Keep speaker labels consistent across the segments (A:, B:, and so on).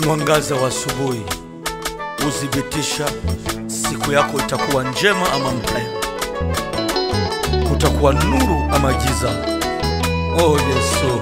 A: mwangaza wa asubuhi huthibitisha siku yako itakuwa njema ama mbaya, kutakuwa nuru ama giza. Oh Yesu,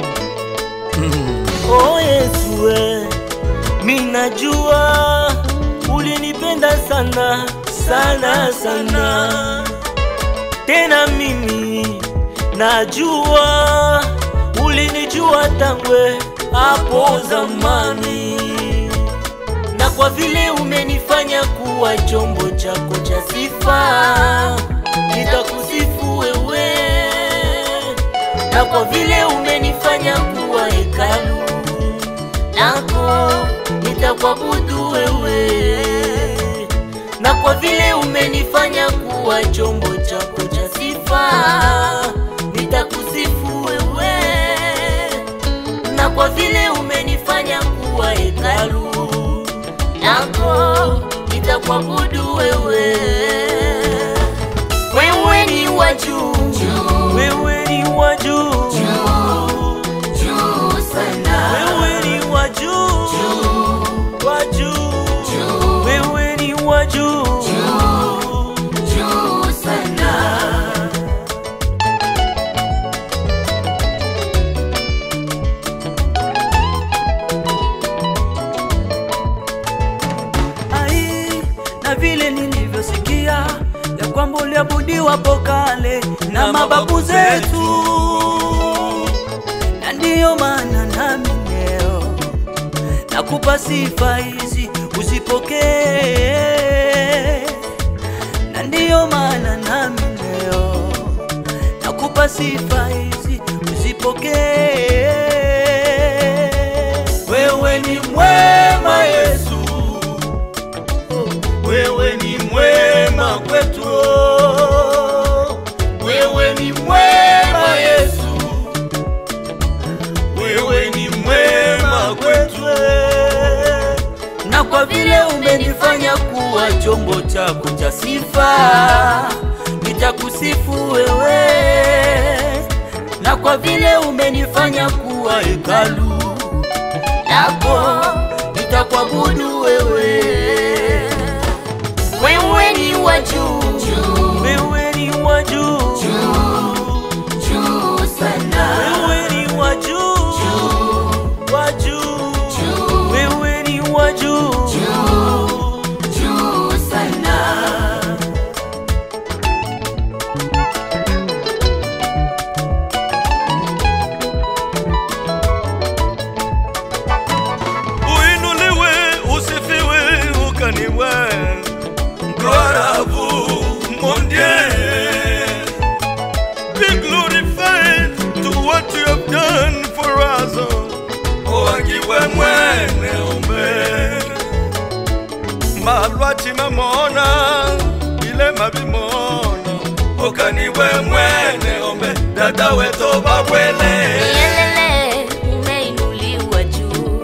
B: Oh Yesu, we, mi najua ulinipenda sana sana sana, tena mimi najua ulinijua tangwe hapo zamani, na kwa vile umenifanya kuwa chombo chako cha sifa, nitakusifu wewe na kwa vile umenifanya kuwa hekalu lako nitakuabudu wewe, na kwa vile umenifanya kuwa chombo chako cha sifa nitakusifu wewe, na kwa vile umenifanya kuwa hekalu lako nitakuabudu wewe. Wewe ni wa juu, wewe ni wa juu,
C: juu sana,
B: wewe ni wa juu, wa juu, wewe ni wa juu,
C: juu sana,
B: ai, na vile nilivyosikia ya kwamba uliabudiwa hapo kale na mababu zetu, na ndiyo maana nami leo nakupa sifa hizi uzipokee, na ndiyo maana nami leo nakupa sifa hizi uzipokee. Wewe ni mwema Yesu, wewe ni mwema kwetu, wewe ni mwema Yesu, wewe ni mwema kwetu, na kwa vile umenifanya kuwa chombo chako cha sifa, nitakusifu wewe, na kwa vile umenifanya kuwa hekalu lako, nitakuabudu wewe. Wewe ni wa juu, wewe ni wa juu,
C: juu sana,
B: wewe ni wa juu, wa juu, wewe ni wa juu,
C: juu sana,
A: uinuliwe, usifiwe, ukaniwe. Gloire à vous, mon Dieu. Be glorified to what you have done for us. Owagiwe mwene ume. Malwati mamona, bilema bimona. Okaniwe mwene ombe, dada weto babwele.
C: Yelele, umeinuliwa juu,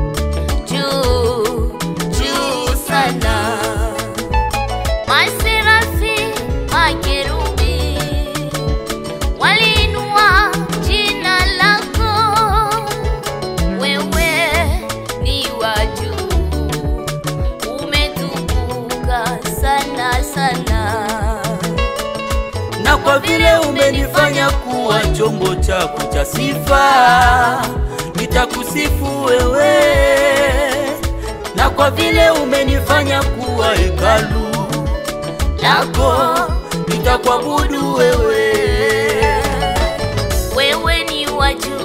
C: juu, juu sana. Maserafi, makerubi, waliinua jina lako. Wewe ni wa juu, umetukuka sana sana.
B: na kwa vile umenifanya kuwa chombo chako cha sifa, nitakusifu wewe, na kwa vile umenifanya kuwa hekalu lako, nitakuabudu wewe.
C: Wewe ni wa juu,